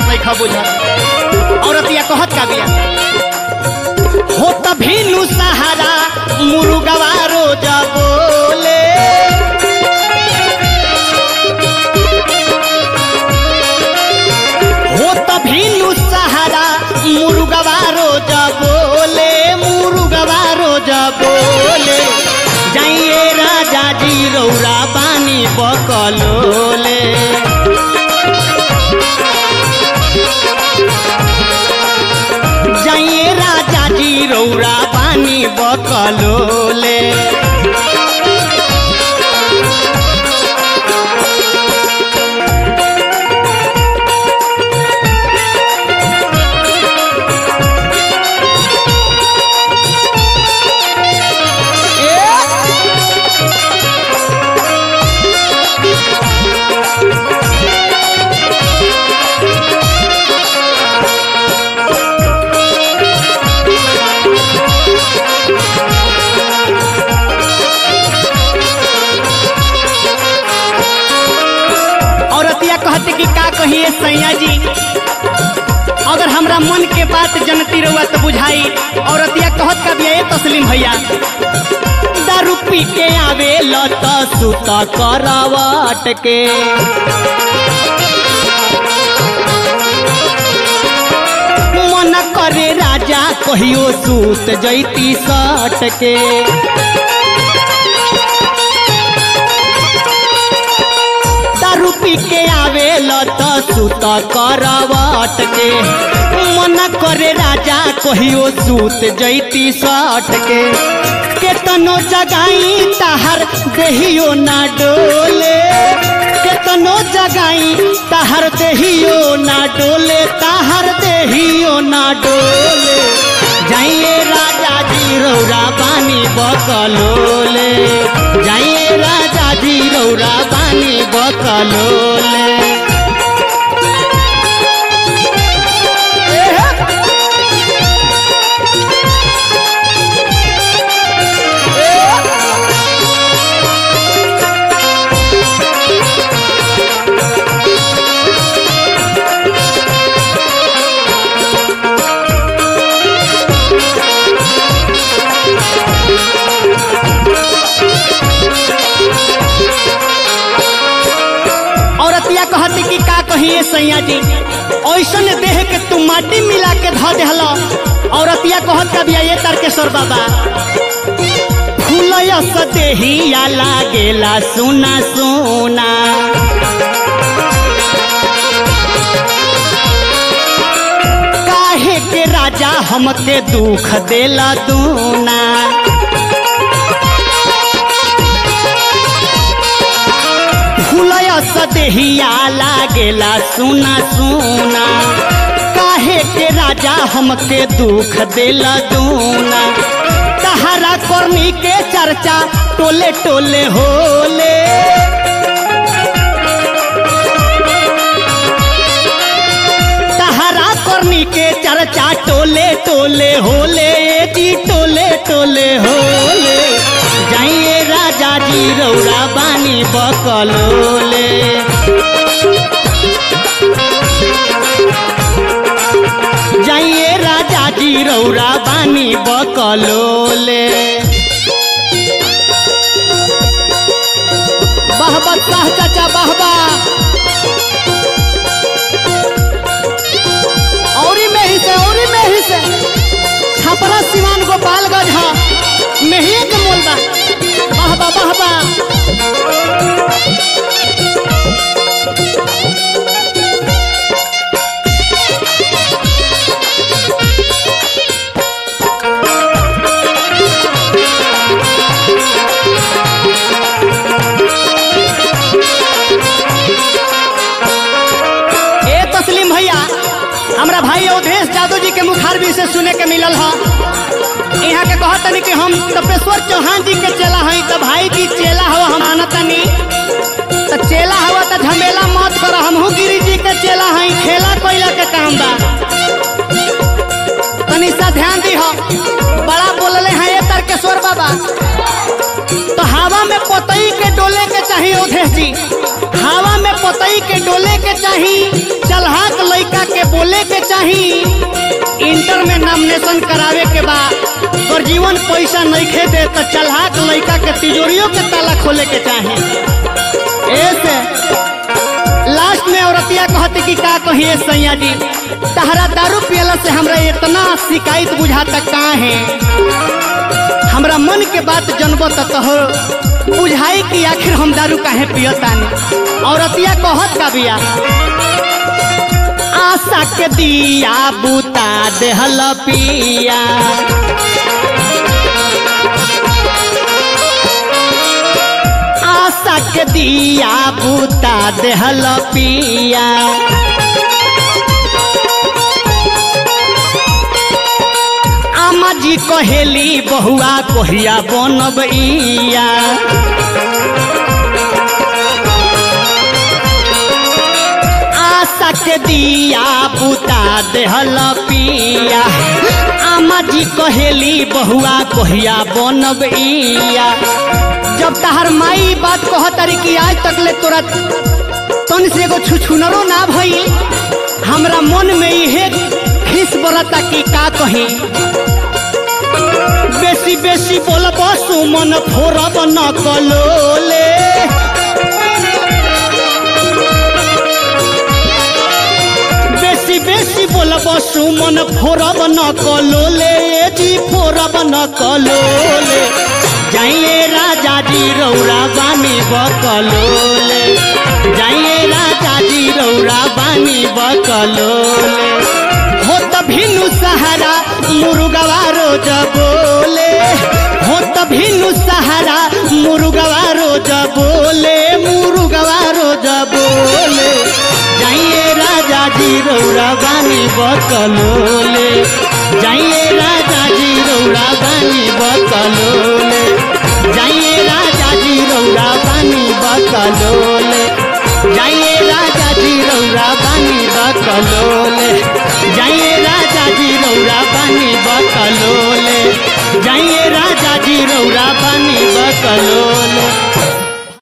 नहीं खा बुझत औरतिया कहत का बिया हो तभी नु सहारा मुर्गवा रोज बोले हो तभी नु सहारा मुर्गवा रोज बोले मुर्गवा रोज बोले जाइए राजा जी रौरा पानी बकलोले जाइए राजा जी रौरा पानी बकलोले औरतिया कहते कि का कहिए सैया जी अगर हमरा मन के बात जनती रहुआ तो बुझाई औरतिया कहत का बिया ए तस्लीम भैया दारू पी के आवे लत सुत करवट के मन करे राजा कहियो सूत जैती सट के दारू पी के आवे लत सुत करवट के मन करे राजा कहियो सूत जैती सट के केतनो जगाई ताहर देहियो ना डोले केतनो जगाई ताहर देहियो ना डोले ताहर देहियो ना डोले जाइए राजा जी रौरा पानी बकलोले जाइए राजा जी रौरा पानी बकलोले औरतिया कहती कि का कहिए सैया जी ऐसन देह के तू माटी मिला के ध देहल औरतिया कहत का बिया ये तारकेश्वर बाबा फूलयस देहिया लागेला सुना सुना काहे के राजा हमके दुख देला दूना फूलयस देहिया लागेला सुना सुना काहे के राजा हमके दुख देला दूना तहरा करनी के चर्चा टोले टोले होले तहरा करनी के चर्चा टोले टोले होले जी टोले टोले होले जाइए राजा जी रौरा बानी बकलोले जाइए राजा जी रौरा बानी बकलोले बहबा शाह चाचा बहबा औरी में ही से औरी में ही से छपरा सिवान गोपालगंज हा मेहिए के मोल बा बहबा बहबा ए तस्लीम भैया हमरा भाई अवधेश जादव जी के मुखारबी से सुने के मिलल ह यहाँ के कहत तनी कि हम तपेश्वर चौहान जी के चेला हई त भाई जी चेला हवा हम आनतनी त चेला हवा त झमेला मत कर हमहू गिरी जी के चेला हई खेला कोइला के काम बा तनी सा ध्यान दी हो बड़ा बोलले हैं ये तारकेश्वर बाबा तो हवा में पतई के डोले के चाहिए अवधेश जी हवा में पतई के डोले के चाहिए चलहाक लइका के बोले के चाही इंटर में नामिनेशन करावे के बा और जीवन पैसा नहीं दे तो चलहाक लड़का के तिजोरियों के ताला खोले के चाहे ऐसे लास्ट में औरतिया कहती कि का कहिए सैया जी तहरा दारू पियला से हमरा इतना शिकायत बुझाता का है हमरा मन के बात जनबो तो कहो बुझाई कि आखिर हम दारू काहे पियतानी औरतिया कहत का बिया आशा के दिया बूता देहल पिया आशा के दिया बूता देहल पिया आमा जी कहेली बहुआ कोहिया बनबैया आशा के दिया बुता देहल पिया आमा जी कहेली बहुआ कोहिया बनबैया जब तहर माई बात कहतरी कि आज तक ले तोरा तन से एगो छुछुनरो ना भई हमरा मन में इहे खिस बरता कि का कही बेसी बेसी बोलब सुमन फोरब न कलोले बेसी बेसी बोलब सुमन फोरब न कलोले जी फोरब न कलोले जाइए राजा जी रौरा बानी बकलोले जाइए राजा जी रौरा बानी बकलोले हो त भिनु सहारा मुरुगवा रोज बोले हो त भिनु सहारा मुरुगवा रोज बोले मुरुगवा रोज बोले जाइए राजा जी रौरा बानी बकलोले जाइए राजा जी रौरा बानी बकलोले जाइए राजा जी रौरा बानी बकलोले जाइए राजा जी रौरा बानी बकलोले जाइए राजा जी रौरा बानी बकलोले जाइए राजा जी रौरा बानी बकलोले